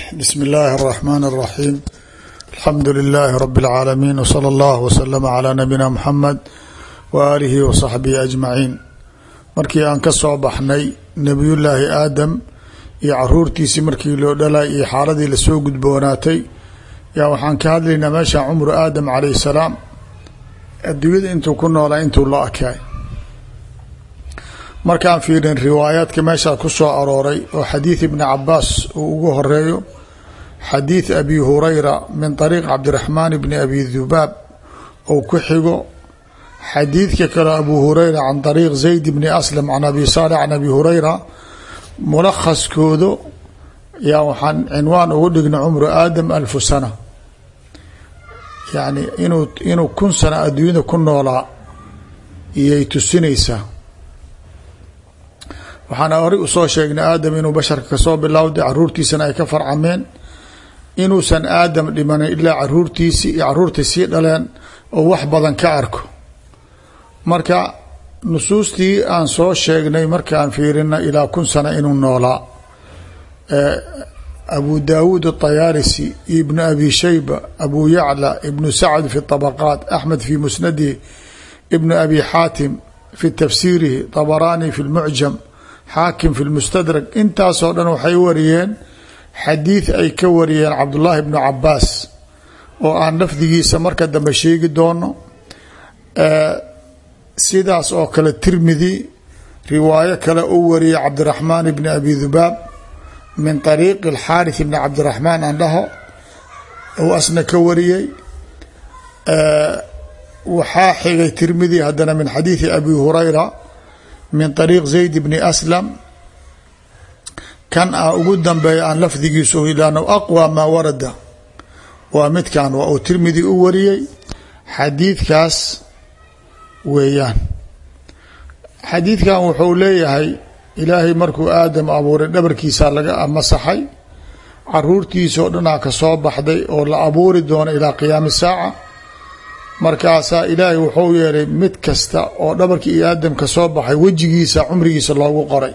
bsm اllahi الرحmn الرaxيm alxamdu لilaahi rb العaalamiin wslى اllah wslm عlى nabiyina mxamed waalihi wصaxbihi ajmaciin markii aan ka soo baxnay nebiyullaahi aadam iyo caruurtiisii markii loo dhalay iyo xaaladii lasoo gudboonaatay yaa waxaan ka hadlaynaa meesha cumru aadam calayh salaam adduunyada intuu ku noolaa intuu la akaay markaan fiirin riwaayaadka meeshaa ku soo arooray oo xadiid ibni cabaas uu ugu horeeyo xadiid abi hurayra min طariiq cabdiraxmaan bni abi dubaab ou ku xigo xadiidka kale abu hurayra can طariiq zayd bni aslam can abi saalix can abi hurayra mulakhaskoodu yaa waxaan cinwaan ugu dhigna cumru aadam alfu sana yani inuu inuu kun sana adduunyada ku noolaa iyay tusinaysaa waxaan horay usoo sheegnay aadam inuu basharka kasoo bilowday caruurtiisana ay ka farcameen inuusan aadam dhimanin ilaa caruurtiisii iyo caruurtay sii dhaleen oo wax badan ka arko marka nusuustii aan soo sheegnay markaan fiirina ilaa kun sana inuu noolaa abu daawuud الطayaalisi ibnu abi shayba abu yacla ibnu sacd fi طabaqaat axmed fi musnadihi ibnu abi xaatim fi tafsiirihi طabaraani fi اlmucjam xaakim fi lmustadrag intaasoo dhan waxay wariyeen xadiid ay ka wariyeen cabdullaahi bnu cabaas oo aan lafdigiisa marka dambe sheegi doono sidaas oo kale tirmidi riwaayo kale u wariyay cabdiraxmaan bni abi dubaab min طariiqi اlxaariث bni cabdiraxmaan aan dhaho ou asna ka wariyey waxaa xigay tirmidi haddana min xadiidi abi hurayra min طariiq zayd bni aslam kan ah ugu dambeeya aan lafdigiisu ilan aqwى maa warada waa midkan waa uu tirmidi u wariyey xadiidkaas weeyaan xadiidkan wuxuu leeyahay ilaahay markuu aadam abuuray dhabarkiisa laga masaxay caruurtiisa oo dhanaa ka soo baxday oo la abuuri doono ilaa qiyaami saaca markaasaa ilaahay wuxuu yeelay mid kasta oo dhabarkii iyo aadam ka soo baxay wejigiisa cumrigiisa loogu qoray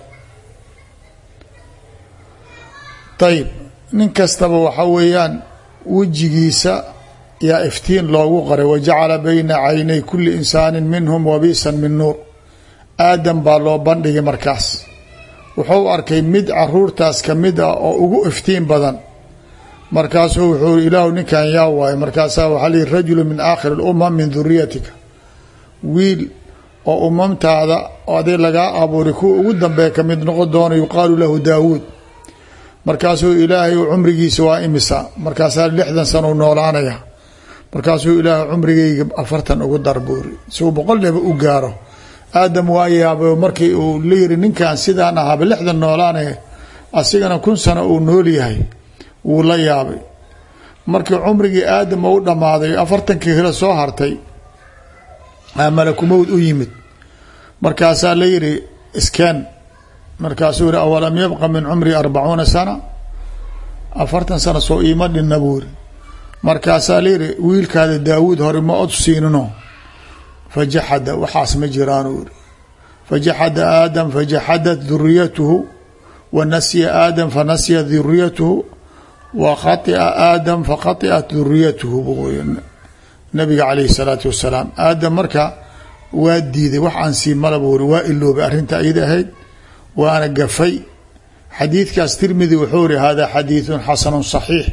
ayib nin kastaba waxa weeyaan wejigiisa yaa iftiin loogu qoray wajacala bayna caynay kuli insaanin minhum wabisan min nuur aadam baa loo bandhigay markaas wuxuu arkay mid caruurtaas ka mid ah oo ugu iftiin badan markaasuu wuxuu i ilaahu ninkan yaa waayo markaasaa waxaa lihi rajulu min aakhiri اlumam min duriyatika wiil oo umamtaada aday lagaa abuuray kuwa ugu dambeeya ka mid noqon doona yuqaalu lahu daawuud markaasuu ilaahay cumrigiisa waa imisa markaasaa lixdan sana u noolaanaya markaasuu ilaahay cumrigayga afartan ugu darbuuri si uu boqol leba u gaaro aadam waa yaabay markii uu la yiri ninkan sidaan ahaaba lixdan noolaanaya asigana kun sano uu nool yahay wuu la yaabay markii cumrigii aadam u dhammaaday afartankii hilo soo hartay malakumowd u yimid markaasaa la yiri iskeen markaasuu yihi awalam yabqa min cumri arbacuuna sana afartan sano soo iima dhinna buu yiri markaasaa la yiri wiilkaada daawuud hore ma od siinino fajaxada waxaas ma jiraan uu yiri fajaxada aadam fajaxadat duriyatuhu wa nasya aadam fanasya duriyatuhu wa khaطia aadam fakhaطiat duriyatuhu buu nabiga calayhi الsalaatu wasalaam aadam marka waa diiday wax aan sii mala buu iri waa iloobay arrinta iyada ahayd waana gafay xadiidkaas tirmidi wuxuu iri hada xadiiثu xasanu صaxiix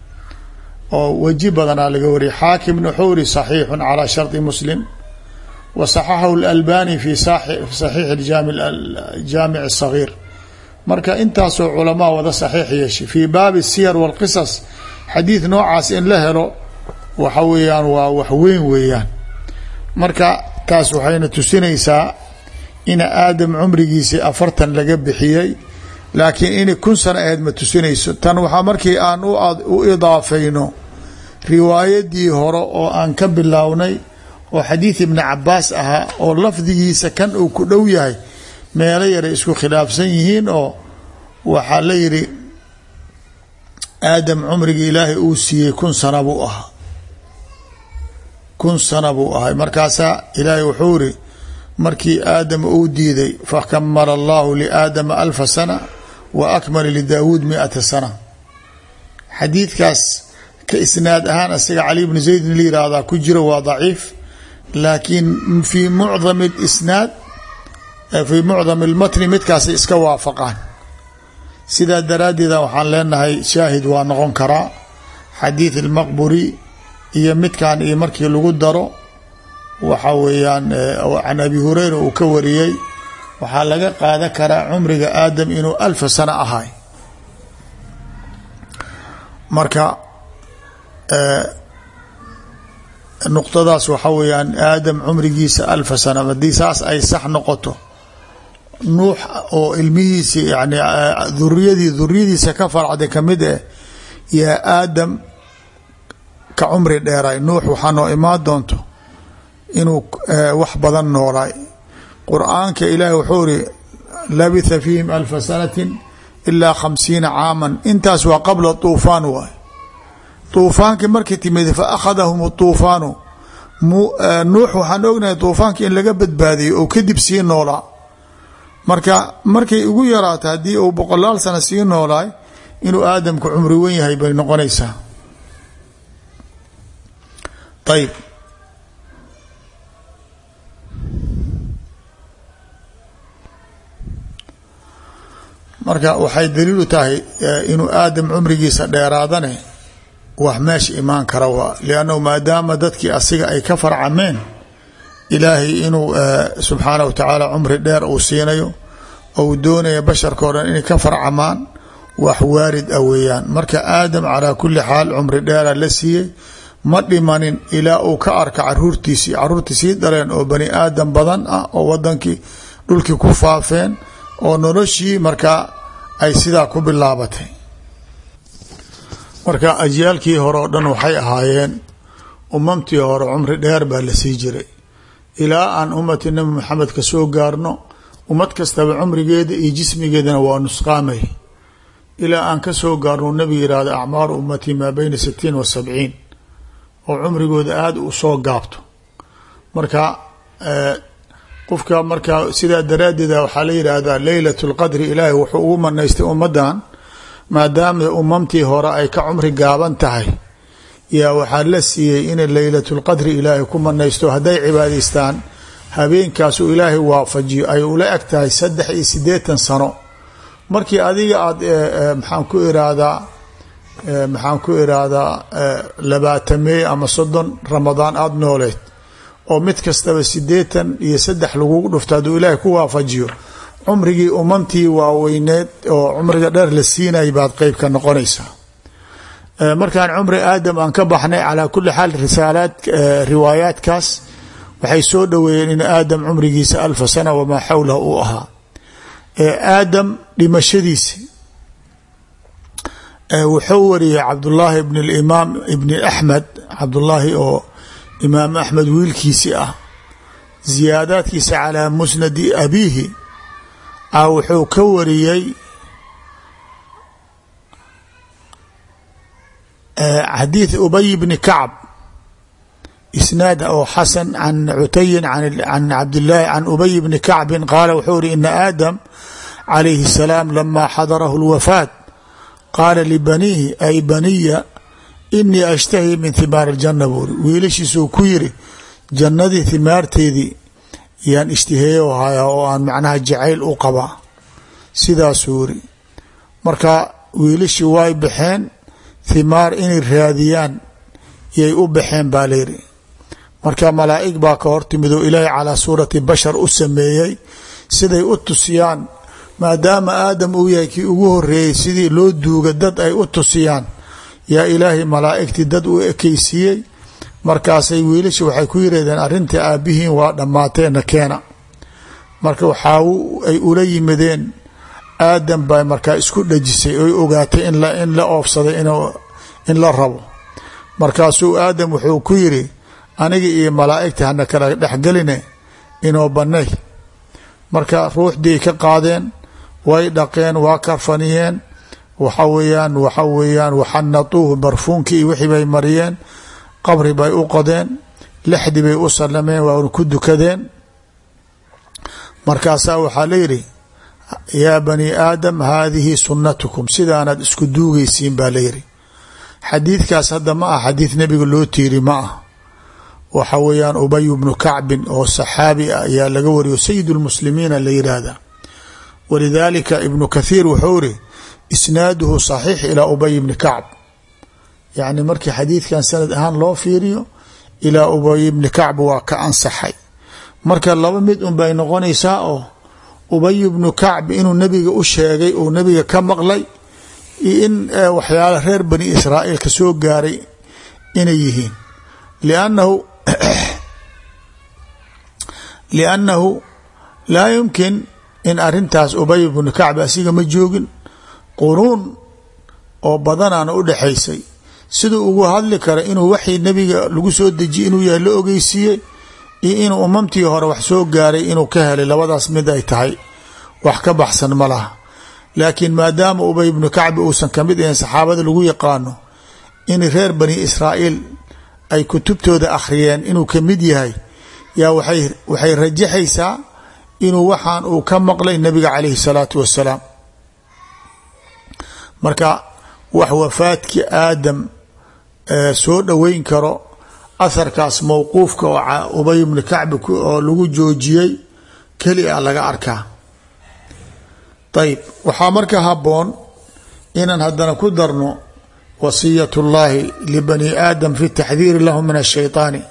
oo weji badanaa laga wariyay xaakimna wuxuu iri صaxiixu calى sharطi muslim wa صaxaxahu اlalbani fi صaxiix jaamic الصagiir marka intaasoo culamaa wada saxiix yeeshay fii baabi siyar wاlqisas xadiid noocaas in la helo waxa weeyaan waa wax weyn weeyaan marka taas waxayna tusinaysaa ina aadam cumrigiisii afartan laga bixiyey laakiin inay kun sano ahayd ma tusinayso tan waxaa markii aan u idaafayno riwaayadii hore oo aan ka bilownay oo xadiid ibni cabaas ahaa oo lafdigiisa kan uu ku dhow yahay meelo yaray isku khilaafsan yihiin oo waxaa la yidhi aadam cumrigii ilaahay uu siiyey kun sana buu ahaa kun sana buu ahay markaasaa ilaahay wuxuu iri markii aadam uu diiday fakamala allahu liaadama alfa sana wa akmala lidaawuud miata sana xadiidkaas ka isnaad ahaan isaga cali bni zaydin la yihahdaa ku jiro waa daciif laakiin fii mucdam isnaad fii mucdam اlmatni midkaasay iska waafaqaan sidaa daraaddeeda waxaan leenahay shaahid waa noqon karaa xadiid اlmaqburi iyo midkan iyo markii lagu daro waxa weeyaan can abi hureyra uu ka wariyey waxaa laga qaadan karaa cumriga aadam inuu alfa sano ahay marka nuqtadaas waxa weeyaan aadam cumrigiisa alfa sana haddii saas ay sax noqoto nuux oo ilmihiisi yani duriyadii duriyadiisa ka farcday kamid eh yaa aadam ka cumri dheeray nuux waxaa noo imaan doonto inuu wax badan noolaay qur-aanka ilaahi wuxuu iri labitha fiihim alfa sanatin ilaa khamsiina caaman intaas waa qabla tuufaan waay tuufaankii markay timid fa akhadahum tuufaanu nuux waxaan ognahay tuufaanka in laga badbaadiyey oo kadib sii noolaa marka markay ugu yaraato haddii uu boqolaal sano sii noolaay inuu aadamku cumri wen yahay bay noqonaysaa ayb marka waxay daliilu tahay inuu aadam cumrigiisa dheeraadane wax meesha imaan kara waa liannahu maadaama dadkii asiga ay ka farcameen ilaahay inuu subxaana wa tacaala cumri dheer uu siinayo ou doonaya basharkao dhan inay ka farcamaan wax waarid ah weeyaan marka aadam calaa kulli xaal cumri dheera la siiyey ma dhimanin ilaa uu ka arka caruurtiisii caruurtii sii dhaleen oo bani aadam badan ah oo wadankii dhulkii ku faafeen oo noloshii markaa ay sidaa ku bilaabatay marka ajyaalkii hore oo dhan waxay ahaayeen umamtii hore cumri dheer baa la sii jiray ilaa aan ummati nabi maxamed ka soo gaarno ummad kastaba cumrigeeda iyo jismigeedana waa nusqaamay ilaa aan ka soo gaarno nabiga yihahda acmaaru ummatii maa beyna sitiin wa sabciin oo cumrigooda aada u soo gaabto marka qofka marka sidaa daraaddeeda waxaa la yidhaahdaa leylat lqadri ilaahay wuxuu ugu manaystay ummaddan maadaama umamtii hore ay ka cumri gaaban tahay yaa waxaa la siiyey inay leylatulqadri ilaahay ku manaysto hadday cibaadaystaan habeenkaasuu ilaahay waafajiyo ay ula eg tahay saddex iyo siddeetan sano markii adiga aad maxaan ku iraahdaa maxaan ku iraahdaa labaatamey ama soddon ramadaan aada nooleed oo mid kastaba siddeetan iyo saddex lagugu dhufto hadduu ilaahay ku waafajiyo cumrigii umamtii waaweyneed oo cumriga dheer la siinay baad qeyb ka noqonaysaa markaan cumri aadam aan ka baxnay calaa kulli xaal risaalaad riwaayaadkaas waxay soo dhoweeyeen in aadam cumrigiisa alfa sana wamaa xawlahu uu ahaa aadam dhimashadiisi wuxuu wariyey cabdullaahi bn imaam ibni axmed cabdullaahi oo imaam axmed wiilkiisi ah ziyaadaadkiisa calaa musnadi abiihi a wuxuu ka wariyey xadiid ubay bni kacb isnaad oo xasan can cutayin can cabdilaahi can ubay bni kacbin qaala wuxuu iri ina aadam calayhi الsalaam lama xadarahu اlwafaat qaala libaniihi ay baniya inii ashtahi min himaari اljana buuri wiilashiisuu ku yiri jannadii himaarteedii yaan ishtiheeyo haya oo aan macnaha jacayl u qabaa sidaasuu iri marka wiilashii way baxeen himaar inay raadiyaan yay u baxeen baa layidhi marka malaa'ig baa ka hortimid oo ilaahay calaa suurati bashar u sameeyey siday u tusiyaan maadaama aadam uu yahay kii ugu horeeyey sidii loo duuga dad ay u tusiyaan yaa ilaahay malaa'igtii dad u ekeysiiyey markaasay wiilasha waxay ku yirahdeen arrintai aabbihiin waa dhammaateena keena marka waxaa ay ula yimideen aadam baa markaa isku dhajisay oy ogaatay in la oofsaday in la rabo markaasuu aadam wuxuu ku yiri aniga iyo malaa'igta hana kala dhexgeline inoo banay marka ruuxdiiay ka qaadeen way dhaqeen waa karfaniyeen waxa weeyaan waxa weeyaan waxanatuuhu barfuunkii iyo wixii bay mariyeen qabri bay u qodeen lexdi bay u salameen waana ku dukadeen markaasaa waxaa la yidhi yaa bani aadam haadihi sunnatukum sidaanaad isku duugaysiin baa layidhi xadiidkaas hadda ma ah xadiid nebiga loo tiiri ma ah waxa weeyaan ubay bnu kacbin oo saxaabi ah ayaa laga wariyo sayid lmuslimiina la yidhaahda walidaalika ibnu kathiir wuxuu iri isnaaduhu saxiix ilaa ubay bni kacb yacni markii xadiidkan sanad ahaan loo fiiriyo ilaa ubay bni kacb waa ka ansaxay marka laba mid un bay noqonaysaa oo ubay bnu kacb inuu nebiga u sheegay uu nebiga ka maqlay iyo in waxyaala reer bani israa'iil ka soo gaaray inay yihiin liannahu liannahu laa yumkin in arintaas ubay bnu kacb asiga ma joogin quruun oo badanaana u dhexaysay siduu ugu hadli kara inuu waxii nebiga lagu soo dejiye inuu yahay la ogeysiiyey iyo inuu umamtii hore wax soo gaaray inuu ka helay labadaas mid ay tahay wax ka baxsan ma laha laakiin maadaama ubay ibnu kacbi uusan kamid ahayn saxaabada lagu yaqaano in reer bani israa'iil ay kutubtooda akhriyeen inuu kamid yahay yaa waxay rajaxaysaa inuu waxaan uu ka maqlay nabiga calayhi salaatu wasalaam marka wax wafaadkii aadam soo dhoweyn karo aharkaas mowquufka oo ubay ibnu kacbi oo lagu joojiyey keli a laga arkaa ayb waxaa marka haboon inaan haddana ku darno wasiyat اllahi libani aadam fi taxdiiri lahu min الshayطaani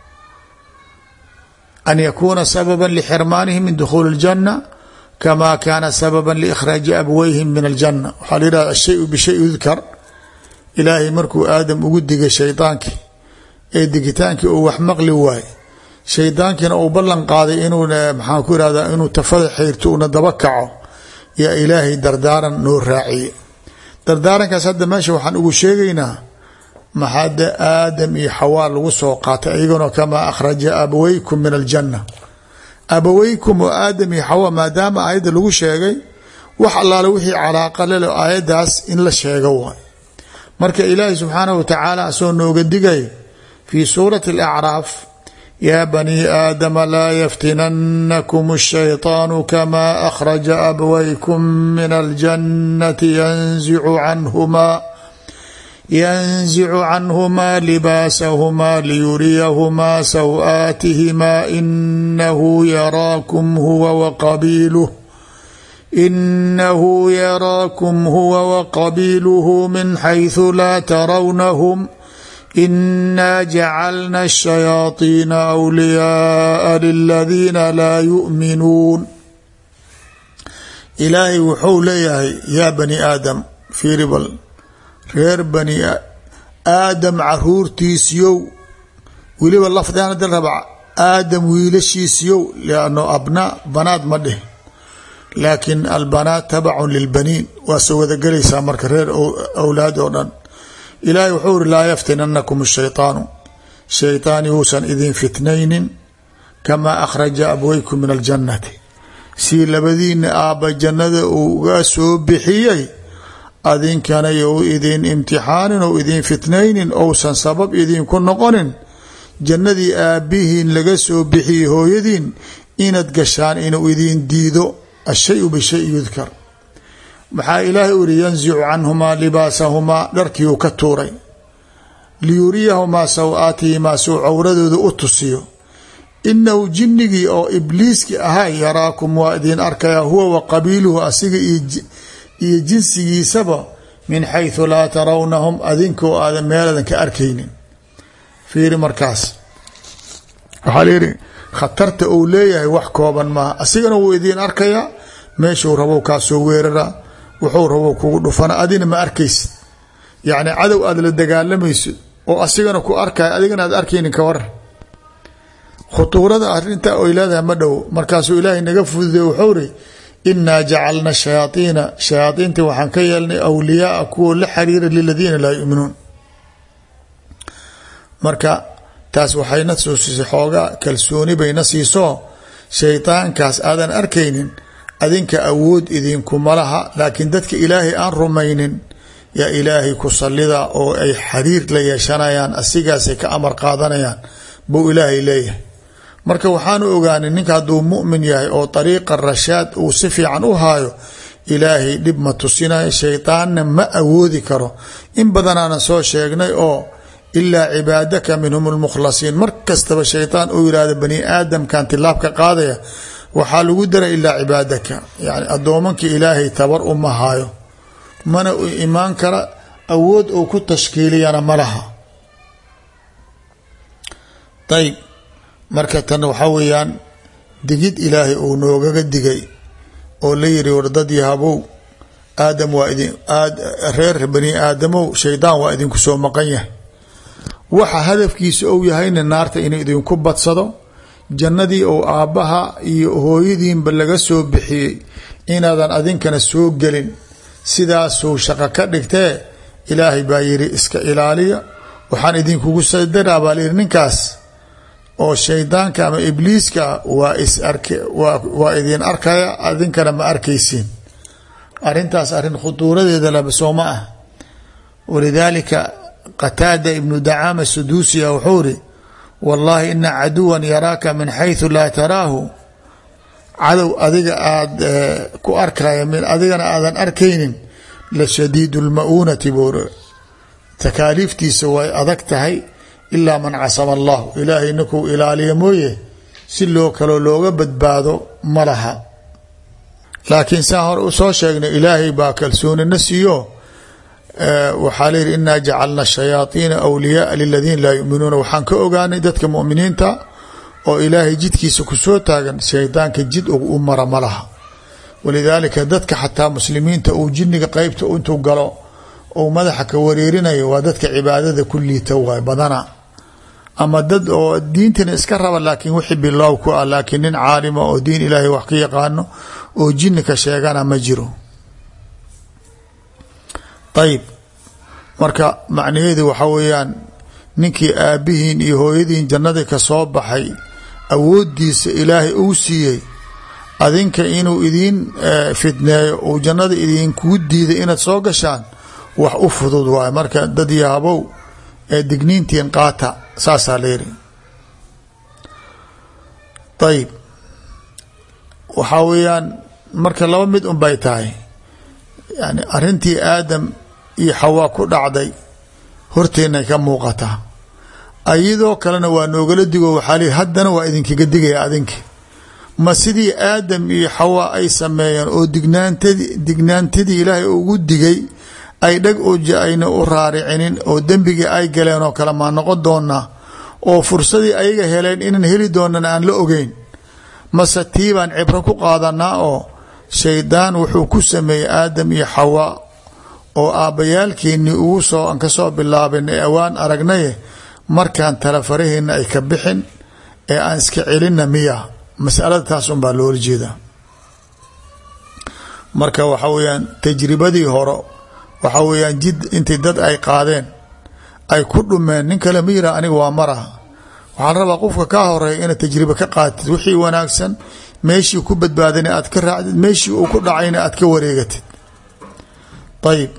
an yakuna sababa lxirmaanihim min dukhuuli اljanة kama kana sababa liikhraaji abweyhim min aljana waxaa la yihahda ashay bishay yudkar ilaahay markuu aadam ugu digay shaydaankii ee digitaankii uu wax maqli waaye shaydaankiina uu ballan qaaday inuu maxaan ku irahda inuu tafada xayrto una daba kaco yaa ilaahay dardaaran noo raaciye dardaarankaas hadda meesha waxaan ugu sheegaynaa maxaade aadam iyo xawaa lagu soo qaatay iyaguna kamaa akhraja abaweykum min aljanna abaweykum oo aadam iyo xawa maadaama aayadda lagu sheegay wax allaale wixii calaaqa lelo aayaddaas in la sheego waay marka ilaahay subxaanahu wa tacaala asoo nooga digay fii suurati alacraaf yaa banii aadama laa yaftinanakum ashayطaanu kamaa akhraja abawaykum min aljannati yanzicu canhumaa yanzicu canhumaa libaasahumaa liyuriyahumaa saw-aatihimaa inahu yaraakum huwa waqabiiluh inahu yaraakum huwa waqabiiluhu min xayثu laa tarawnahum inaa jacalna الشhayaaطiina أwliyaaa liladiina laa yuؤminuun ilaahay wuxuu leeyahay yaa bani aadam fiiribal reer bani aadam caruurtiisiyow weliba lafdigan hadii raba aadam wiilashiisiyow lanno abnaa banaad ma dheh laakin albanaat tabacun lilbaniin waa soo wadagelaysaa marka reer awlaad oo dhan ilaahay wuxuu uri laa yaftinanakum ashayطaanu shayطaan yuusan idin fitnaynin kamaa akhraja abweykum min aljannati sii labadiina aabba jannada uu uga soo bixiyey adinkana you idin imtixaanin ou idin fitnaynin ousan sabab idinku noqonin jannadii aabbihiin laga soo bixiyey hooyadiin inaad gashaan inuu idin diido ashayu bishay yudkar maxaa ilaahay u yihi yanzicu canhumaa libaasahumaa dharkii uu ka tuuray liyuriyahumaa saw-aatihimaa suu cawradooda u tusiyo inahu jinnigii oo ibliiski ahaa yaraakum waa idin arkaya huwa wa qabiiluhu asiga iyo jinsigiisaba min xayثu laa tarawnahum adinkoo aadan meeladan ka arkaynin fiiri markaas waxaa layihi khatarta uu leeyahay wax kooban maaha asigana wuu idiin arkayaa meeshuu rabow kaa soo weeraraa wuxuu rabow kugu dhufana adina ma arkaysid yacni cadow aada la dagaalamayso oo asigana ku arkaya adigana aad arkaynin ka waran khutuurada arinta oy leedahay ma dhow markaasuu ilaahay naga fududay wuxuu ri inaa jacalna shayaaiina shayaaiinta waxaan ka yeelnay awliyaaa kuwa la xiriira liladiina laa yuminuun marka taas waxayna soo siisay xoogaa kalsooni bayna siiso shaydaankaas aadan arkaynin adinka awood idinkuma laha laakiin dadka ilaahay aan rumaynin yaa ilaahay ku sallida oo ay xiriir la yeeshanayaan asigaasay ka amar qaadanayaan buu ilaahay leeyahay marka waxaanu ogaanay ninka hadduu mu'min yahay oo dariiqa rashaad uu si fiican u haayo ilaahay dhib ma tusinayo shaydaanna ma awoodi karo in badanaanan soo sheegnay oo ilaa cibaadaka minhum lmukhlasiin mar kastaba shaydaan uu yihahdo bani aadamkan tilaabka qaadaya waxaa lagu daray ilaa cibaadaka yani addoomanka ilaahay tabar uma hayo mana u imaan kara awood uu ku tashkiiliyana ma laha ayb marka tan waxaa weeyaan digid ilaahay uu noogaga digay oo la yiri war dad yahabow aadam waa idin reer bani aadamow shaydaan waa idinku soo maqan yahay waxa hadafkiisa ou yahayna naarta inuu idinku badsado jannadii ou aabbaha iyo hooyadiinba laga soo bixiyey inaadan adinkana soo gelin sidaasuu shaqo ka dhigtee ilaahay baa yiri iska ilaaliya waxaan idinkugu sadaraa baa layiri ninkaas oo shaydaanka ama ibliiska waa is ark waa idin arkaya adinkana ma arkaysiin arrintaas arrin khuduuradeeda laba soo ma ah walidaalika qataada ibnu dacaama suduusiya wuxuu iri wallaahi ina caduwan yaraaka min xayثu laa taraahu cadow adiga aada ku arkaya min adigana aadan arkaynin la shadiid اlma-uunati buu takaaliiftiisa way adag tahay ilaa man casama allah ilaahay ninkuu ilaaliya mooye si loo kaloo looga badbaado ma laha laakiin saa hore u soo sheegnay ilaahay baa kalsoonina siiyo waxaa layihi inaa jacalna shayaaiina awliyaaa liladiina laa yuminuuna waxaan ka ogaanay dadka muminiinta oo ilaahay jidkiisa kusoo taagan shaydaanka jid u mara ma laha walidaalika dadka xataa muslimiinta uu jiniga qeybta intuu galo ou madaxa ka wareerinayo waa dadka cibaadada ku liita waay badana ama dad oo diintana iska raba laakiin wixii bilaaw ku ah laakiin nin caalima oo diin ilaahay wax ka yaqaano oo jini ka sheegana ma jiro ayib marka macnaheedu waxaa weeyaan ninkii aabbihiin iyo hooyadiin jannadii ka soo baxay awooddiisa ilaahay uu siiyey adinka inuu idiin fitneeyo uu jannada idinkugu diiday inaad soo gashaan wax u fudud waayo marka dad yaabow ee digniintiin qaata saasaa la yiri ayib waxaa weeyaan marka laba mid un bay tahay yani arrintii aadam iyo xawaa ku dhacday horteennay ka muuqataa ayadoo kalena waa noogala digo waxaa lii haddana waa idinkaga digaya adinki ma sidii aadam iyo xawaa ay sameeyeen oo dignaantadi dignaantadii ilaahay ugu digay ay dhag oja ayna u raaricinin oo dembigii ay galeen oo kale maa noqon doonaa oo fursadii ayaga heleen inaan heli doonan aan la ogeyn mase tiibaan cibro ku qaadanaa oo shaydaan wuxuu ku sameeyey aadam iyo xawaa oo aabbayaalkeennii ugu soo aan ka soo bilaabin ee awaan aragnaye markaan tala faraheena ay ka bixin ee aan iska celinna miya masalada taas unbaa loola jeedaa marka waxa weeyaan tajribadii hore waxaa weeyaan jid intii dad ay qaadeen ay ku dhumeen nin kale ma yira aniga waa maraha waxaa la rabaa qofka kaa horeeya inaad tajribe ka qaatid wixii wanaagsan meeshii ku badbaadana aad ka raacdid meeshii uu ku dhacayna aad ka wareegatid ayib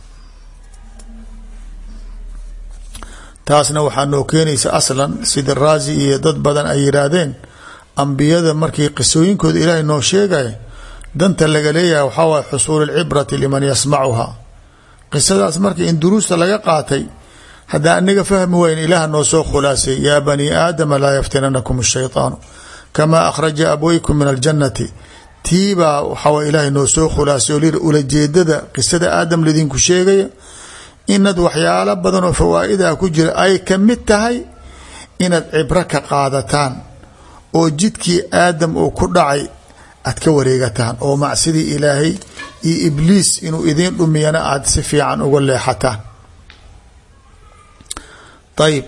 taasna waxaa noo keenaysa aslan sida raazi iyo dad badan ay yiraahdeen ambiyada markii qisooyinkooda ilaahay noo sheegaya danta laga leeyahay waxaa waay xusuul alcibrati liman yasmacuha qisadaas marka in duruusta laga qaatay haddaan anaga fahmi wayn ilaah noo soo khulaasay yaa bani aadama laa yaftinanakum ashayطaanu kamaa akhraja abweykum min aljannati tiibaa waxaa ilaahay noo soo khulaasay oo lir ulajeedada qisada aadam ladinku sheegaya inaad waxyaalo badan oo fawaa'idaha ku jira ay ka mid tahay inaad cibro ka qaadataan oo jidkii aadam uu ku dhacay aad ka wareegataan oo macsidii ilaahay iyo ibliis inuu idiin dhumiyana aada si fiican uga leexataan ayib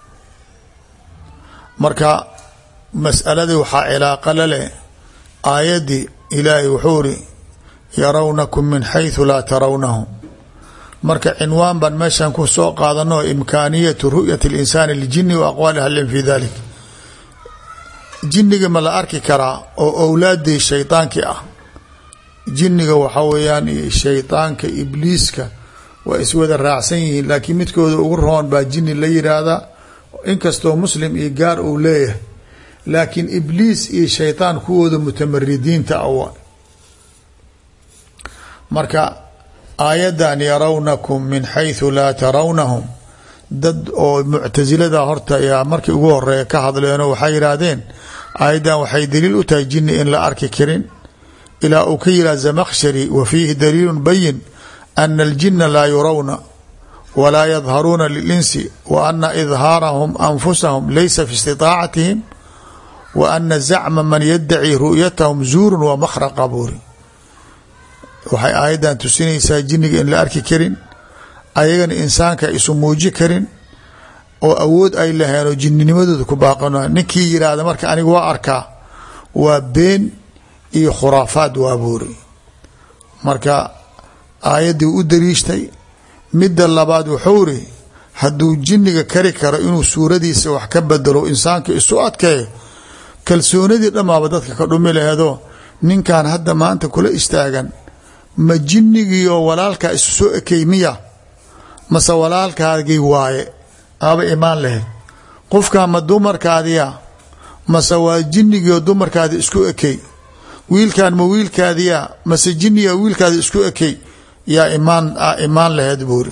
marka mas'aladii waxaa cilaaqa la leh aayaddii ilaahay wuxuu iri yarawnakum min xayثu laa tarawnahum marka cinwaan baan meeshan ku soo qaadano imkaaniyatu ru'yati اlinsaani ljini wa aqwaali ahlin fi dalik jiniga ma la arki karaa oo owlaadii shaydaankii ah jiniga waxaa weeyaan shaydaanka ibliiska waa iswada raacsan yihiin laakiin midkooda ugu roon baa jini la yiraahdaa inkastoo muslim iyo gaar uu leeyahay laakiin ibliis iyo shaydaan kuwooda mutamaridiinta awa marka aayaddan yarawnakum min xayثu laa tarawnahum dad oo muctasilada horta ayaa markii ugu horeeya ka hadleenoo waxay yidhaahdeen aayaddan waxay daliil u tahay jinni in la arki karin ilaa uu ka yihah zamakshari wa fiihi daliilu bayin ana aljina laa yurawna walaa yadharuuna lilinsi wa ana idhaarahum anfusahum laysa fi istiطaacatihim wa ana zacma man yaddaci ru'yatahum zuurun wa makhraqa buuri waxay aayaddan tusinaysaa jinniga in la arki karin ayagana insaanka isu muuji karin oo awood ay laheen oo jininimadooda ku baaqano ninkii yidhaahda marka aniga waa arkaa waa been iyo khuraafaad waa buuri marka aayaddii u dariishtay midda labaad wuxuu ri hadduu jinniga kari karo inuu suuradiisa wax ka bedelo insaanka isu adkeeyo kalsoonidii dhammaaba dadka ka dhumi laheedoo ninkan hadda maanta kula istaagan ma jinnigii oo walaalkaa isu soo ekey miya mase walaalkaagii waaye aaba imaan lahayd qofkaa ma dumarkaadiya mase waa jinnigii oo dumarkaadi isku ekey wiilkan ma wiilkaadiya mase jinniga wiilkaadi isku ekey yaa imaan imaan laheyd buuri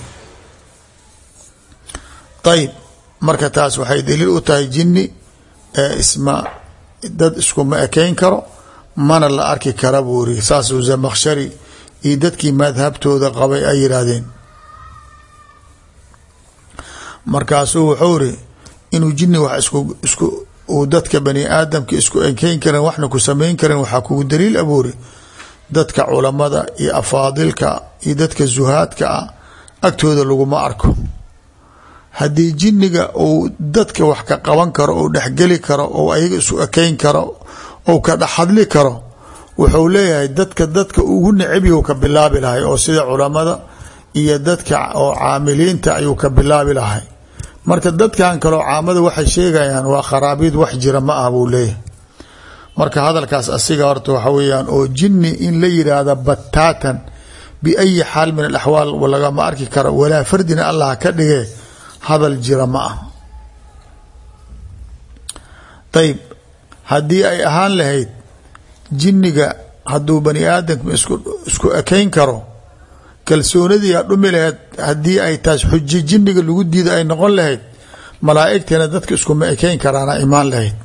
ayib marka taas waxay daliil u tahay jinni ee isma dad iskuma ekeyn karo mana la arki kara buuri saasuu zamakshari iyo dadkii madhabtooda qabay ay yidhaahdeen markaasuu wuxuu ri inuu jinni wax isku isku uu dadka bani aadamka isku ekeyn karin waxna ku samayn karin waxaa kugu daliil abuuri dadka culamada iyo afaadilka iyo dadka zuhaadka ah agtooda laguma arko haddii jinniga uu dadka wax ka qaban karo ou dhexgeli karo ou ayaga isu ekeyn karo ou ka dhexhadli karo wuxuu leeyahay dadka dadka ugu necebyahu ka bilaabi lahay oo sida culamada iyo dadka oo caamiliinta ayuu ka bilaabi lahay marka dadkan kaleo caamada waxay sheegayaan waa kharaabiid wax jira ma ah buu leeyahay marka hadalkaas asiga horta waxa weeyaan oo jinni in la yidhaahda bataatan biayi xaal min alaxwaal lagama arki karo walaa fardina allah ka dhige hadal jira ma ah ayib haddii ay ahaan lahayd jinniga hadduu bani aadamka isku isku ekeyn karo kalsoonadii a dhumi lahayd haddii ay taas xujo jinniga lagu diida ay noqon lahayd malaa'igtiina dadka iskuma ekeyn karaana imaan lahayd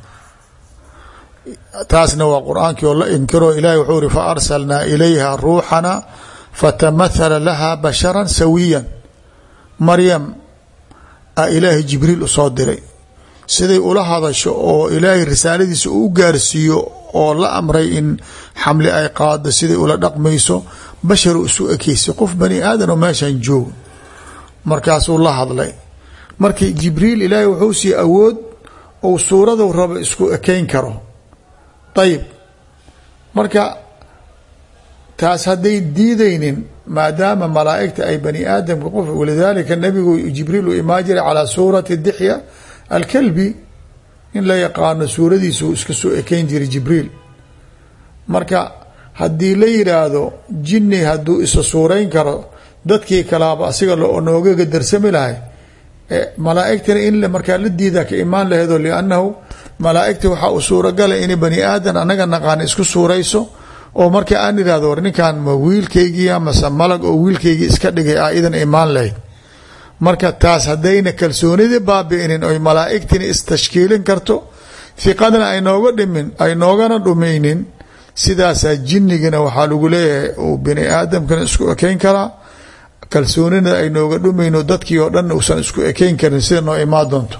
taasna waa qur-aankii oo la inkiro ilahi wuxuu uri fa arsalnaa ilayha ruuxana fatamahala laha basharan sawiyan maryam a ilaahay jibriil usoo diray siday ula hadasho oo ilaahay risaaladiisa uu gaarsiiyo oo la amray in xamli ay qaado siday ula dhaqmayso bashar isu ekeysay qof bani aadan oo meeshan joogo markaasuu la hadlay markii jibriil ilaahay wuxuu sii awood ou suuradu rabo isku ekeyn karo ayib marka taas hadday diidaynin maadaama malaa'igta ay bani aadamka qof walidaalika nabigu jibriil uu imaan jiray calaa suurati dixya alkalbi in la yaqaano suuradiisu iska soo ekeyn jiray jibriil marka haddii la yidhaahdo jinni hadduu isa suurayn karo dadkii kalaaba asiga noogaga darsami lahay malaaigtana in markaa la diidaa ka imaan laheedo liannahu malaaigta waxaa u suuragala in bani aadan anaga naqaan isku suurayso oo marka aan irahdo war ninkan ma wiilkaygiia mase malag oo wiilkaygii iska dhigay a idan imaan lahayd marka taas haddayna kalsoonidii baabi'inin oy malaaigtina istashkiilin karto hiqadna ay nooga dhimin ay noogana dhumaynin sidaasaa jinnigana waxaa lagu leeyahay uu bani aadamkana isku ekeyn karaa kalsoonina ay nooga dhumayno dadkii oo dhan uusan isku ekeyn karin sida noo imaan doonto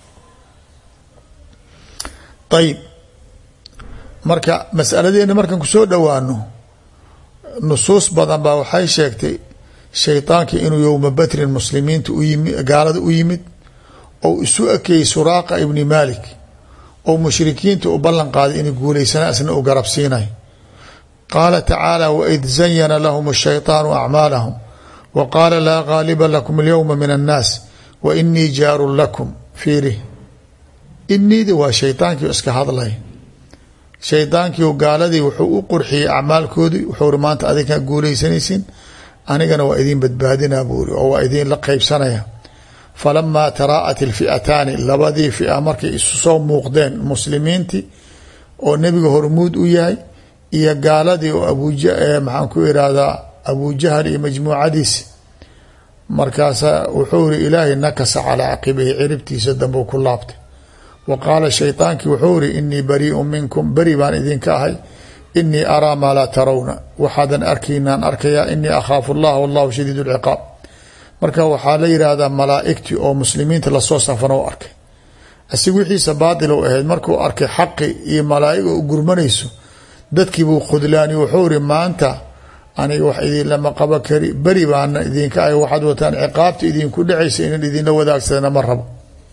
ayib marka masaladeena markan kusoo dhowaano nusuus badan baa waxay sheegtay shaydaanka inuu yowma badrin muslimiinta uyimi gaalada u yimid ou isu ekeeyey suraaqa ibni malik oo mushrikiinta u ballan qaaday inay guulaysana isna u garab siinay qaala tacaala waid zayana lahum ashayطaanu acmaalahum wa qaala laa gaaliba lakum alyowma min annaas wa inii jaarun lakum fiiri iniidi waa shaydaankii iska hadlay shaydaankii gaaladii wuxuu u qurxiyey acmaalkoodii wuxuu ri maanta adinkaa guuleysanaysin anigana waa idin badbaadinaa buuri oo waa idin la qeybsanaya falamaa taraa'at ilfi'ataani labadii fia markay isu soo muuqdeen muslimiintii oo nebiga hormuud u yahay iyo gaaladii oo abuja maxaan ku irahdaa abujahal iyo majmuucadiisi markaasaa wuxuu iri ilaahay nakasa calaa caqibihi ciribtiisa dambuu ku laabtay wa qaala shaydaankii wuxuu iri inii bariiun minkum beri baan idinka ahay inii araa maa laa tarawna waxaadan arkaynaan arkayaa inii akhaafu allah wallahu shadiid lciqaab marka waxaa la yidhaahdaa malaaigtii oo muslimiinta lasoo safan u arkay asig wixiisa baatil u ahayd markuu arkay xaqi iyo malaaig u gurmanayso dadkiibuu khudlaani wuxuu iri maanta aniga wax idinlama qaba kari beri baana idinka ah waxaad wataan ciqaabta idinku dhacaysa inan idinla wadaagsadana ma rabo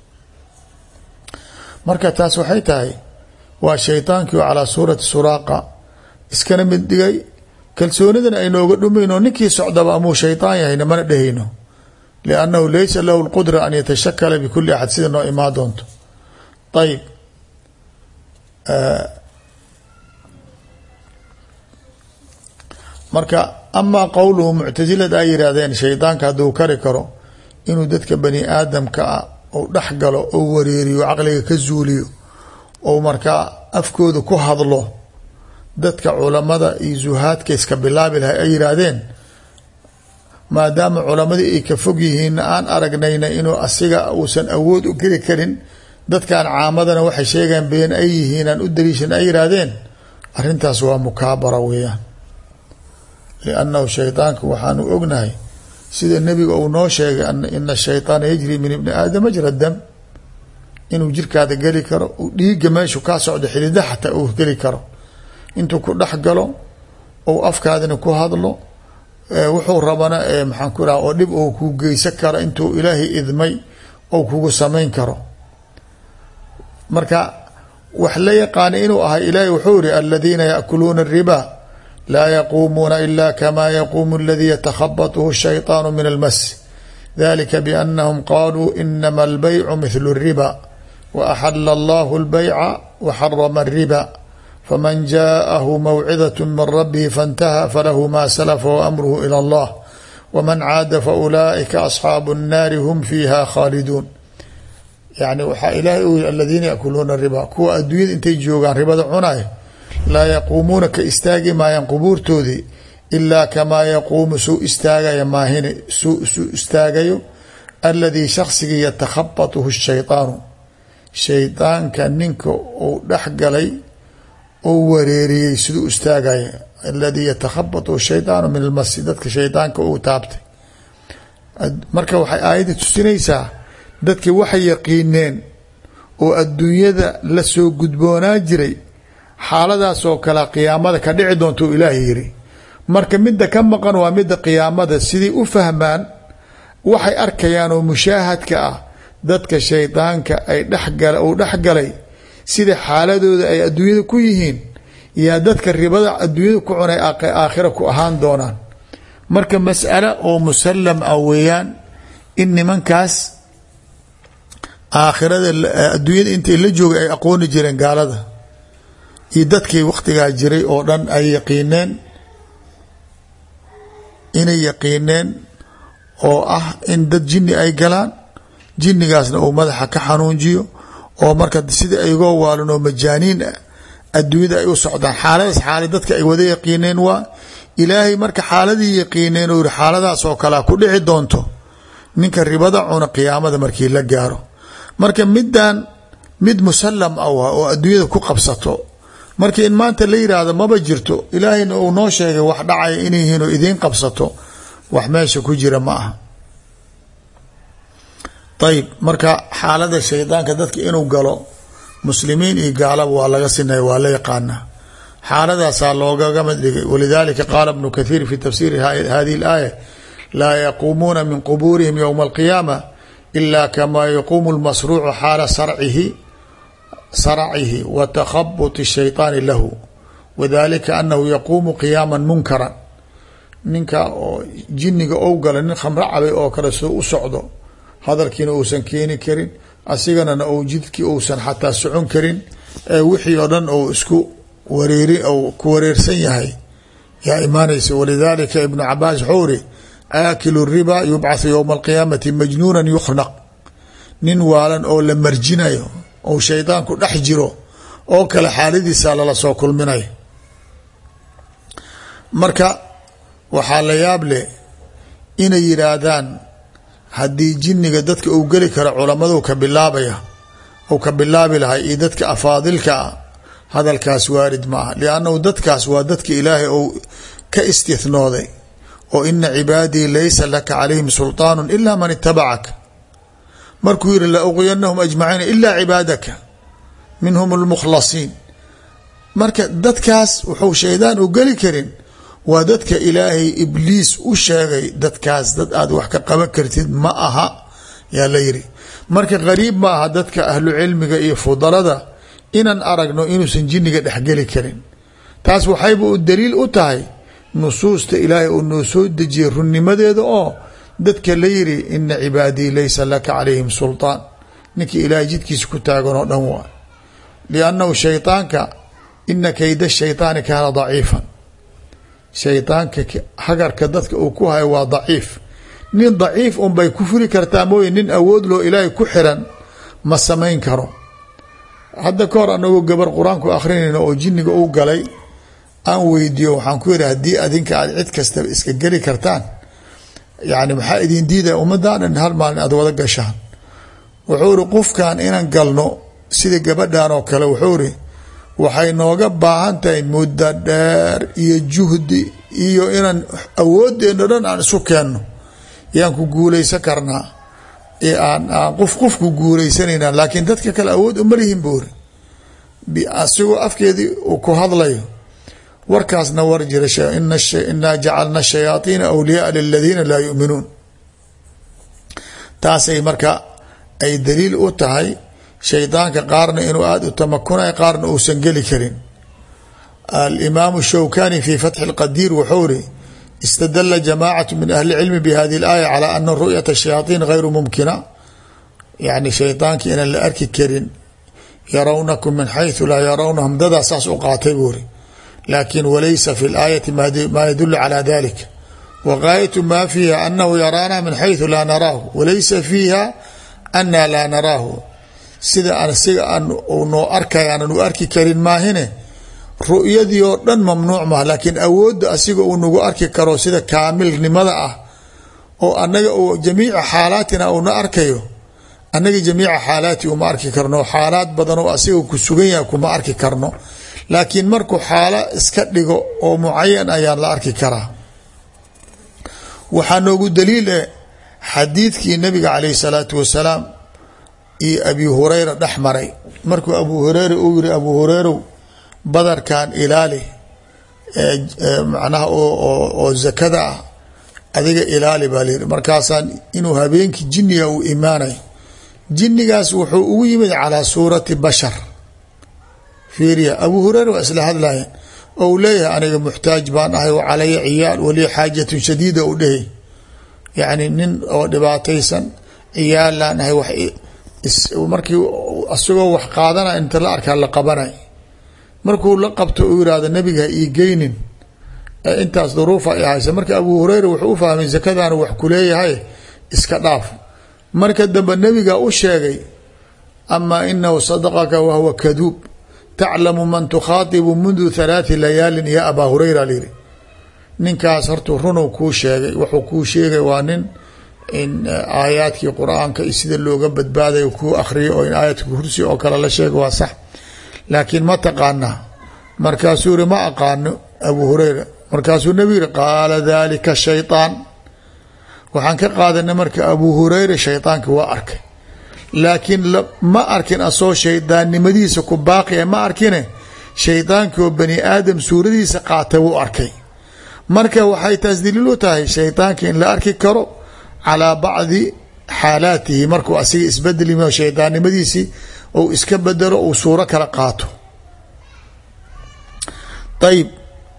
marka taas waxay tahay waa shaydaankii oo calaa suurati suraaqa iskana mid dhigay kalsoonidana aynooga dhumayno ninkii socdaba amuu shaydaan yahayna mana dhehayno liannahu laysa lahu lqudra an yatashakala bikuli axad sida noo imaa doonto ayib marka amaa qowluhu muctasilada ay yihaahdeen shaydaanka hadduu kari karo inuu dadka bani aadamka ah ou dhex galo ou wareeriyo caqliga ka zuuliyo ou markaa afkooda ku hadlo dadka culamada iyo zuhaadka iska bilaabi lahay ay yihaahdeen maadaama culamadii ay ka fog yihiinna aan aragnayna inuu asiga uusan awood u geli karin dadkan caamadana waxay sheegaan been ay yihiin aan u daliishan ay yihaahdeen arrintaas waa mukaabara weeyaan liannahu shaydaanka waxaanu ognahay sida nebiga uu noo sheegay ina shayطaana yajri min ibni aadam majra dam inuu jirkaada geli karo dhiiga meeshu kaa socdo xidida xataa uu geli karo intuu ku dhex galo ou afkaadina ku hadlo wuxuu rabana maxaan ku raha oo dhib ou ku geysan karo intuu ilaahay idmay ou kugu samayn karo marka wax la yaqaana inuu ahay ilaahay wuxuu iri aladiina yaakuluuna الriba laa yaquumuuna ila kama yaquumu اladii yatakhabaطhu الshayطaanu min almas dalika biannahum qaluu inama اlbaycu mithlu الriba waaxala allahu اlbayca waxarama الriba faman jaءahu mawcidaة min rabihi faاntaha falahu ma salafa waamruhu ilى اllah wman caada faulaئika asxaabu الnaari hum fiiha khaaliduun yani waxaa ilaahay u yiri aladiina yakuluuna riba kuwa adduunyada intay joogaan ribada cunay laa yaquumuuna ka istaagi maayaan qubuurtoodii ilaa kamaa yaquumu suu istaagaya maahine suu suu istaagayo aladii shaksigii yatakhabatuhu shaydaanu shaydaanka ninka uu dhex galay ou wareeriyey siduu istaagaya aladii yatakhabatuhu shaydaanu min almasi dadka shaydaanka uu taabtay marka waxay aayadda tusinaysaa dadki waxay yaqiineen oo adduunyada la soo gudboonaa jiray xaaladaas oo kale qiyaamada ka dhici doonta u ilaahay yiri marka midda ka maqan waa midda qiyaamada sidii u fahmaan waxay arkayaan oo mushaahadka ah dadka shaydaanka ay dhexgala uu dhexgalay sida xaaladooda ay adduunyada ku yihiin yaa dadka ribada adduunyada ku cunay aakhira ku ahaan doonaan marka mas'alo oo musallam ah weeyaan in nimankaas aakhirada adduunyada intay la joogay ay aqooni jireen gaalada iyo dadkii wakhtigaa jiray oo dhan ay yaqiineen inay yaqiineen oo ah in dad jinni ay galaan jinnigaasna uu madaxa ka xanuunjiyo oo marka sida aygoo waalan oo majaaniin ah adduunyada ay u socdaan xaaladaas xaala dadka ay wada yaqiineen waa ilaahay marka xaaladii yaqiineen oo yihi xaaladaas oo kalea ku dhici doonto ninka ribada cuna qiyaamada markii la gaaro marka middan mid musallam ah oo adduunyada ku qabsato marka in maanta la yiraahdo maba jirto ilaahayna uu noo sheegay wax dhacaya inay yihiin oo idiin qabsato wax meesha ku jira ma aha ayib marka xaalada shaydaanka dadka inuu galo muslimiin iyo gaalaba waa laga sinaya waa la yaqaanaa xaaladaasaa loogagama dhigay walidalika qaala bnu kathiir fi tafsiiri hadihi اlaaya laa yaquumuuna min qubuurihim ywma alqiyaama ila kama yaquumu lmasruucu xaala sarcihi sarcihi wa takhabuti shayطaani lahu wadalika anahu yaquumu qiyaama munkaran ninka oo jiniga ou gala nin khamro cabay oo kale soo u socdo hadalkiina uusan keeni karin asiganana ou jidkii uusan xataa socon karin ee wixii oo dhan ou isku wareeri ou ku wareersan yahay yaa imaanaysa walidalika ibnu cabaas wuxuu iri aakilu riba yubcathu ywma alqiyaamati majnuunan yukhnaq nin waalan oo la marjinayo ou shaydaanku dhex jiro oo kale xaaladiisa lala soo kulminayo marka waxaa la yaab leh inay yidhaahdaan haddii jinniga dadka uu geli karo culammadu ka bilaabaya ou ka bilaabi lahay iyo dadka afaadilka ah hadalkaas waarid ma aha liannahu dadkaas waa dadka ilaahay ou ka istihnooday oo ina cibaadii laysa laka calayhim sulطaanu ila man itabacaka markuu yihi la uqyanahum ajmaciina ila cibaadaka minhum اlmukhlasiin marka dadkaas wuxuu shaydaan u geli karin waa dadka ilaahay ibliis u sheegay dadkaas dad aad wax ka qaban kartid ma aha yaa la yiri marka qariib ma aha dadka ahlu cilmiga iyo fudalada inaan aragno inuusan jinniga dhexgeli karin taas waxayba u daliil u tahay nusuusta ilaahay uu noo soo dejiyay runnimadeeda oo dadka la yiri ina cibaadii laysa laka calayhim sulطaan ninkii ilaahay jidkiisa ku taagan oo dhan waa liannahu shayطaanka ina kayda shayطaani kaana daciifan shaydaanka hagarka dadka uu ku hayo waa daciif nin daciif un bay ku furi kartaa mooye nin awood loo ilaahay ku xiran ma samayn karo hadda ka hor anagoo gabar qur-aanku akrinayna oo jinniga u galay aan weydiiyo waxaan ku yihi haddii adinka aad cid kastaba iska geli kartaan yani maxaa idin diidaya ummaddan dhan hal maalin aad wada gashaan wuxuu iri qofkan inaan galno sida gabadhan oo kale wuxuu iri waxay nooga baahan tahay muddo dheer iyo juhdi iyo inaan awoodeenno dhan aan isu keenno yaan ku guulaysan karnaa aan aan qof qof ku guulaysanayna laakiin dadka kale awood uma lihin buuri asigoo afkeedii uu ku hadlayo warkaasna war jira inaa jacalna shayaaiina awliyaaa liladiina laa yuminuun taasay marka ay daliil u tahay shaydaanka qaarna inuu aada u tamakunay qaarna uusan geli karin alimaamu shawkani fi fatxi اlqadiir wuxuu iri istadala jamacat min ahli cilmi bihadi اlaaya calى ana ru'yata shayaaiin gayru mumkina yani shaydaanka inaan la arki karin yarawnakum min xayثu laa yarawnahum dadaa saas u qaatay buuri laakin walaysa fi اlaayati ma yadulu calى dalik wagaayatu ma fiiha anahu yaraana min xayثu laa naraahu walaysa fiiha ana laa naraahu sida asiga aan noo arkay aanan u arki karin maahine ru'yadii oo dhan mamnuuc maha laakiin awoodda asiga uu nagu arki karo sida kaamilnimada ah oo anaga uu jamiica xaalaatina uuna arkayo annaga jamiica xaalaati uma arki karno xaalaad badan oo asiga ku sugan yahay kuma arki karno laakiin markuu xaalo iska dhigo oo mucayan ayaan la arki karaa waxaa noogu daliil eh xadiidkii nabiga calayh salaatu wasalaam iyo abi hureyra dhex maray markuu abu hureyra uu yiri abu hureyrow badarkan ilaali macnaha oo zakada ah adiga ilaali baa layiri markaasaan inuu habeenkii jinniga uu imaanay jinnigaas wuxuu ugu yimid calaa suurati bashar fiiriya abu hureyra waa isla hadlayan oo uu leeyahay aniga muxtaaj baan ahay wa calaya ciyaal waliya xaajatun shadiida u dhehay yacni nin oo dhibaataysan ciyaalaan ahay wax markii isagoo wax qaadana inta la arkaa la qabanay markuu la qabto uu yihahdo nabiga ha ii geynin intaas duruufa ay haysa marka abu hureyra wuxuu u fahmay zakadaana wax kuleeyahay iska dhaaf marka dambe nabiga u sheegay amaa inahu sadaqaka wahuwa kaduub taclamu man tukhaatibu mundu halaati layaalin ya abaa hureyra lyiri ninkaas hortuu runuu kuu sheegay wuxuu kuu sheegay waa nin in aayaadkii qur-aanka iyo sida looga badbaadayo kuu akhriyo oo in aayadka kursi oo kale la sheega waa sax laakiin ma taqaanaa markaasuu yihi ma aqaano abu hureyra markaasuu nebi yihi qaala dalika shayطaan waxaan ka qaadanay marka abu hureyra shayطaanka waa arkay laakiin ma arkin asoo shaydaannimadiisa ku baaqia ma arkine shaydaankii oo bani aadam suuradiisa qaatay wuu arkay marka waxay taas daliil u tahay shaydaanka in la arki karo calaa bacdi xaalaatihi markuu asiga isbedel yimi shaydaannimadiisii ou iska bedelo uu suuro kala qaato ayib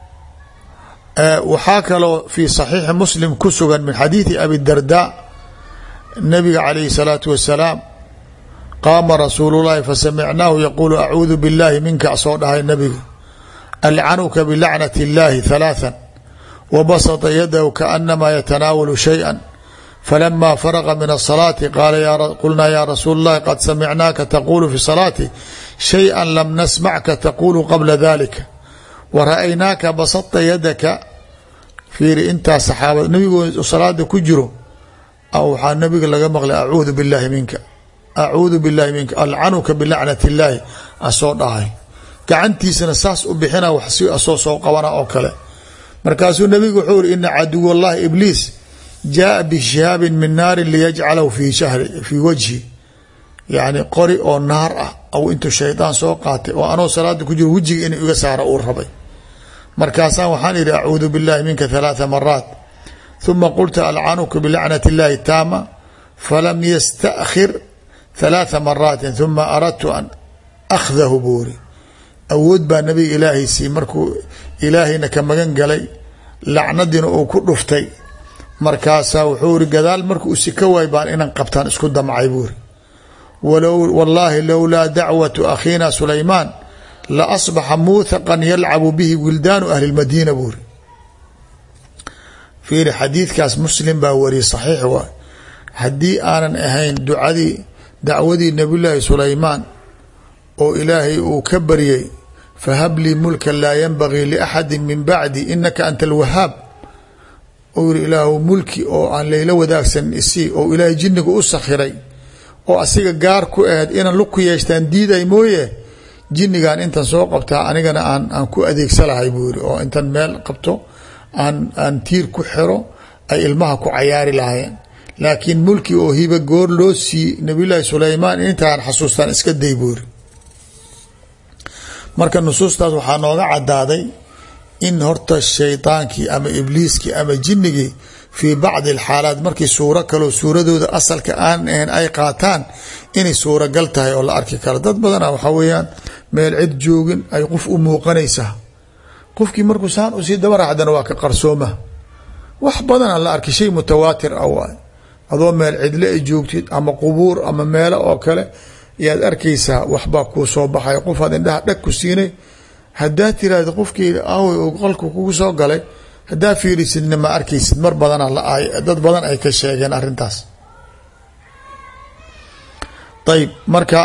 waxaa kaloo fi صaxiixi muslim ku sugan min xadiidi abi darda nabiga calayhi الsalaatu wasalaam qaama rasuulu llahi fasamicnaahu yaquulu acuudu biاllahi minka soo dhahay nabiga alcanuka bilacnati اllahi ثalaثa wabasطa yadahu kaanamaa yatanaawalu shayئa falama faraqa min الصalaati qulnaa ya rasuul اllahi qad samicnaaka taqulu fi salaati shayئa lam nasmacka taqulu qabla dalika wara-aynaaka basadta yadaka fiiri intaas saxaabad nabigoo salaada ku jiro waxaa nabiga laga maqlay acuudu billaahi minka acuudu billaahi minka alcanuka bilacnat illaahi asoo dhahay gacantiisana saas u bixina wax si asoo soo qabana oo kale markaasuu nabigu wuxuu iri ina caduw allahi ibliis jaaa bishihaabin min naarin liyajcalahu fi shahri fii wajhi yacni qori oo naar ah aw intuu shaydaan soo qaatay oo anoo salaada ku jiro wejiga inuu iga saaro uu rabay markaasaa waxaan idhi acuudu billahi minka halaatha maraat huma qultu alcanuka bilacnat illahi taama falam yastakhir halaatha maraatin huma aradtu an akhdahu buuri awood baa nabiga ilaahay sii markuu ilaahayna ka magan galay lacnadiina uu ku dhuftay markaasaa wuxuu iri gadaal markuu sika waay baan inan qabtaan isku damcay buuri wallaahi lowlaa dacwatu akhiina sulaymaan la asbaxa muuthaqan yalcabu bihi wildaanu ahli lmadiina buuri fiiri xadiidkaas muslim baa wariyay saxiix waay haddii aanan ahayn ducadii dacwadii nabiyullaahi sulaymaan oo ilaahay uu ka baryay fahab lii mulkan laa yanbagii liaxadi min bacdi inaka anta alwahaab ou yiri ilaahu mulki oo aan layla wadaagsan isii oo ilaahay jinniga u sakhiray oo asiga gaar ku ahayd inaan lug ku yeeshtaan diiday mooye jinnigan intan soo qabtaa anigana aan aan ku adeegsa lahay buu yiri oo intan meel qabto aan aan tiir ku xiro ay ilmaha ku cayaari lahaayeen laakiin mulki oo hiba goor loo sii nabiyullaahi sulaymaan intaan xasuustaan iska day buu yiri marka nusuustaas waxaa nooga cadaaday in horta shaydaankii ama ibliiskii ama jinnigii fii bacdi alxaalaat markii suuro kaloo suuradooda asalka aan ahayn ay qaataan inay suuragal tahay oo la arki karo dad badana waxaa weeyaan meel cid joogin ay qof u muuqanaysaa qofkii markuu saan usii dabaraxdana waa ka qarsooma wax badana la arkay shay mutawaatir ah waay adoo meel cidle ay joogtid ama qubuur ama meelo oo kale yaad arkaysaa waxbaa kuu soo baxay qofaad indhaha dhag ku siinay haddaa tiraahda qofkii aawey oo qolka kugu soo galay haddaa fiirisidna ma arkaysid mar badana dad badan ay ka sheegeen arrintaas ayb marka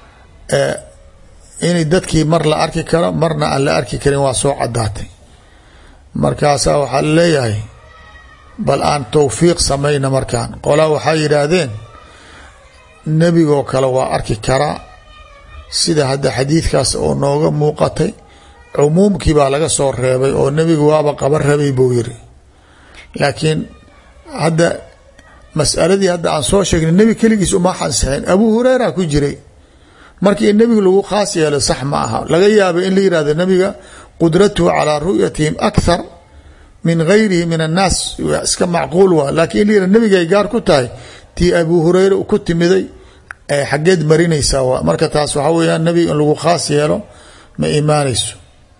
inay dadkii mar la arki karo marna aan la arki karin waa soo cadaatay markaasaa waxaa laleeyahay bal aan towfiiq samayna markaan qolaa waxaa yidhaahdeen nebigoo kale waa arki karaa sida hadda xadiidkaas oo nooga muuqatay cumuumkii baa laga soo reebay oo nebigu waaba qaban rabay buu yiri laakiin hadda masaladii hadda aan soo sheegnay nebi keligiis uma xansixin abuu hureyra ku jiray markii in nebigu lagu khaas yeelo sax ma aha laga yaaba in la yihahdo nebiga qudratuhu calaa ru'yatihim akhar min gayrihi min annaas iska macquul waa lakiin in la yihahdo nebigay gaar ku tahay tii abuu hureyra ku timiday xaggeed marinaysaa waa marka taas waxaa weyaan nebiga in lagu khaas yeelo ma imaanayso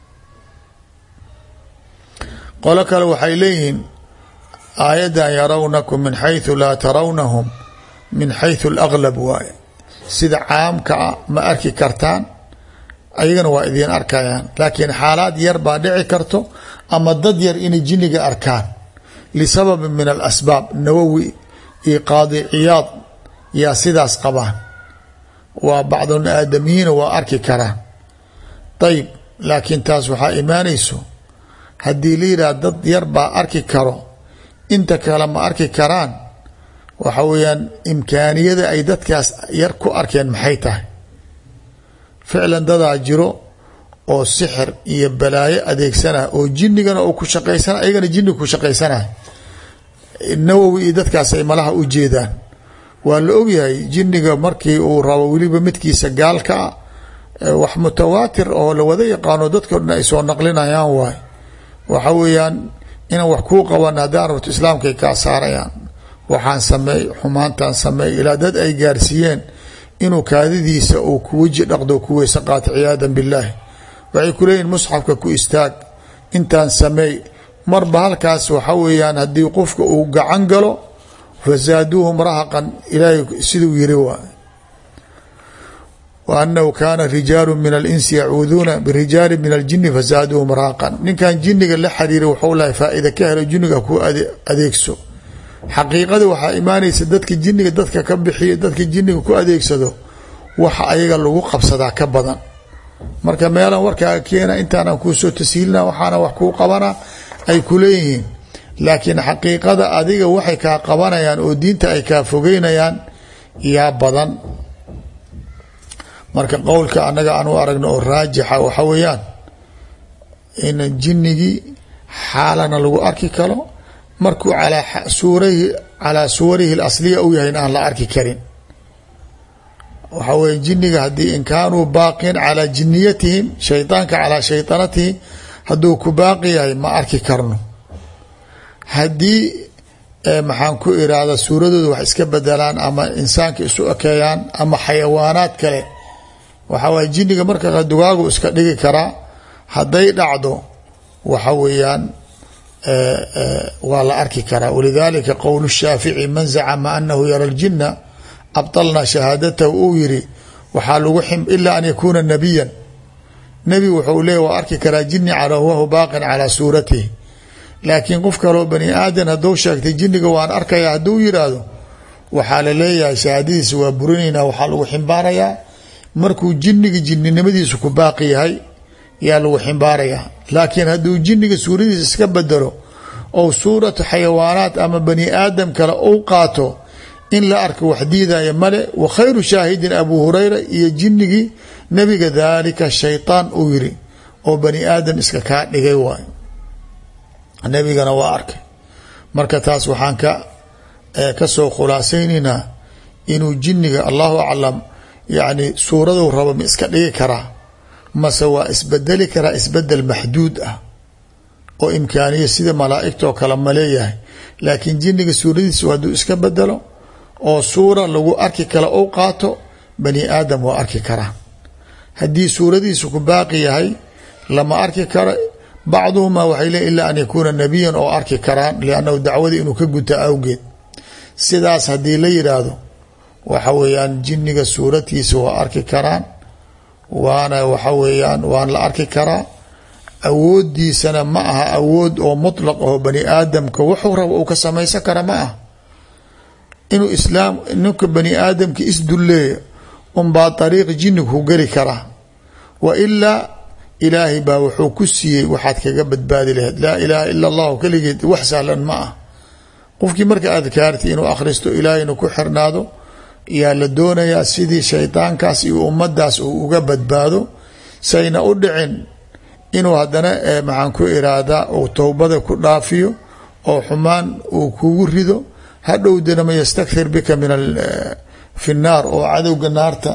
qolo kale waxay leeyihiin aayaddan yarawnakum min xayثu laa tarawnahum min xayثu اlaglab waaye sida caamka a ma arki kartaan ayagana waa idiin arkayaan laakiin xaalaad yar baa dhici karto ama dad yar inay jinniga arkaan lisababin min alasbaab nawowi iyo qaadi ciyaad yaa sidaas qabaan waa bacdun aadamiyiina waa arki karaan ayb laakiin taas waxaa imaanayso haddii la yidhaah dad yar baa arki karo inta kale ma arki karaan waxa weeyaan imkaaniyada ay dadkaas yar ku arkeen maxay tahay ficlan dadaa jiro oo sixir iyo balaayo adeegsanah oo jinnigana oo ku shaqaysana ayagana jinniga ku shaqaysanah nawowi iyo dadkaas ay malaha u jeedaan waa la ogyahay jinniga markii uu rabo weliba midkiisa gaalka ah wax mutawaatir oo la wada yaqaano dadko dhan ay soo naqlinayaan waay waxa weeyaan inaan wax kuu qaban haddaan rabto islaamkay kaa saarayaan waxaan sameey xumaantaan sameey ilaa dad ay gaarsiiyeen inuu kaadidiisa uu ku weji dhaqdo ku weyse qaato ciyaadan billaahi waxay ku leeyihin musxafka ku istaag intaan sameey marba halkaas waxa weeyaan haddii qofka uu gacan galo fasaaduuhum rahaqan ilaahay siduu yiri waay wa anahu kaana rijaalu min alinsi yacuuduuna birijaali min aljini fasaaduuhum rahaqan ninkan jiniga la xiriiray waxuu lahay faa-ida ka helo jiniga ku adeegso xaqiiqada waxaa imaanaysa dadka jiniga dadka ka bixiya dadka jiniga ku adeegsado waxa ayaga lagu qabsadaa ka badan marka meelan warkaaga keena intaanan kuusoo tashiilina waxaana wax kuu qabana ay ku leeyihiin laakiin xaqiiqada adiga waxay kaa qabanayaan oo diinta ay kaa fogeynayaan yaa badan marka qowlka annaga aan u aragno oo raajixa waxa weeyaan in jinnigii xaalana lagu arki karo markuu alaa suurahi calaa suwarihi alasliya u yahay in aan la arki karin waxaa weye jinniga haddii in kaanuu baaqin calaa jiniyatihim shaydaanka calaa shaydanatihim hadduu ku baaqi yahay ma arki karno haddii maxaan ku irahda suuradooda wax iska bedelaan ama insaanka isu ekeeyaan ama xayawaanaad kale waxaa waye jinniga marka dugaagu iska dhigi karaa hadday dhacdo waxa weeyaan waa la arki karaa walidalika qowl shaafici man zacama anahu yara ljina abطalna shahaadatahu uu yiri waxaa lagu ilaa an yakuuna nabiyan nebi wuxuu leeya waa arki karaa jini cala wahu baaqin calaa suuratihi laakiin qof kaloo bani aadan hadduu sheegtay jiniga waan arkaya hadduu yiraahdo waxaa la leeyahay shahaadadiisa waa burinaynaa waxaa lagu ximbaarayaa markuu jiniga jininimadiisu ku baaqi yahay yaa lagu ximbaarayaa laakiin hadduu jiniga suuradiisa iska bedelo ou suuratu xayawaanaat ama bani aadam kale ou qaato in la arko wax diidaya male wa khayru shaahidin abu hurayra iyo jinigii nabiga daalika shaytaan uu yiri oo bani aadam iska kaa dhigay waayo nabigana waa arkay marka taas waxaan ka kasoo khulaasaynaynaa inuu jiniga allahu aclam yacni suuraduu rabo ma iska dhigi karaa mase waa isbedeli karaa isbedel maxduud ah oo imkaaniya sida malaaigtoo kale ma leeyahay laakiin jiniga suuradiisu hadduu iska bedelo oo suura lagu arki kale ou qaato bani aadam waa arki karaan haddii suuradiisu ku baaqi yahay lama arki karo bacduhumaa waxay leeyiin ilaa an yakuuna nabiyan oo arki karaan liannahu dacwadii inuu ka guta awgeed sidaas haddii la yidhaahdo waxa weeyaan jiniga suuradkiisa waa arki karaan waana waxa weeyaan waan la arki karaa awoodiisana ma aha awood oo mutlaq aho bani aadamka wuxuu rabo uu ka samaysan kara ma aha inuu islaam ninka bani aadamka isdulleeya unbaa dariiq jinig ku geli karaa wa ilaa ilaahay baa wuxuu ku siiyey waxaad kaga badbaadi lahayd laa ilaaha ila allahu keligeed wax sahlan ma ah qofkii marka adkaarti inuu akhristo ilaahayna ku xirnaado yaa la doonayaa sidii shaydaankaas iyo ummadaas uu uga badbaado sayna u dhicin inuu haddana maxaan ku iraahdaa uu towbada ku dhaafiyo oo xumaan uu kugu rido hadhowdana ma yastakthir bika min fi naar oo cadowga naarta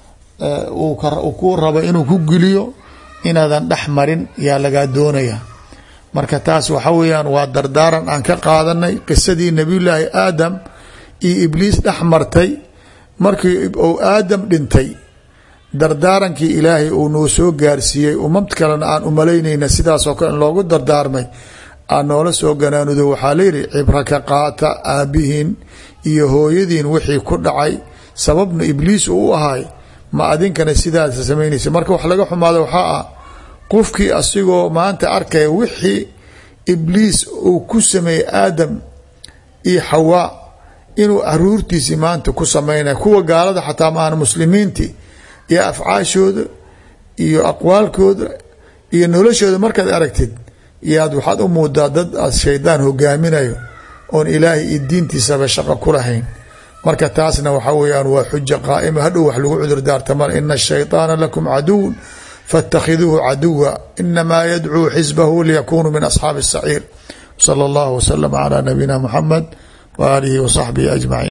uu ku rabo inuu ku geliyo inaadan dhex marin yaa lagaa doonaya marka taas waxa weeyaan waa dardaaran aan ka qaadanay qisadii nabiyullaahi aadam iyo ibliis dhex martay markii uu aadam dhintay dardaarankii ilaahay uu noo soo gaarsiiyey umad kalena aan umalaynayna sidaasoo kale in loogu dardaarmay aan noola soo ganaanudo waxaa layihi cibra ka qaata aabbihiin iyo hooyadiin wixii ku dhacay sababna ibliis uu u ahay ma adinkana sidaasa samaynaysa marka wax laga xumaada waxaa ah qofkii asigoo maanta arkaya wixii ibliis uu ku sameeyey aadam iyo xawaa inuu aruurtiisii maanta ku sameynaya kuwa gaalada xataa maahan muslimiintii iyo afcaashooda iyo aqwaalkooda iyo noloshooda markaad aragtid yaad waxaad u muudaa dad aad shaydaan hogaaminayo oon ilaahay iyo diintiisaba shaqo ku lahayn marka taasna waxa weyaan waa xuja qaa'ima hadhow wax lagu cudur daartamar ina ashayطaana lakum caduw faاtakhiduuhu caduwa inamaa yadcuu xisbahu liyakunuu min asxaabi الsaciir salى اllah wslm عlى nabiyina mxamed w aalihi w saxbihi ajmaciin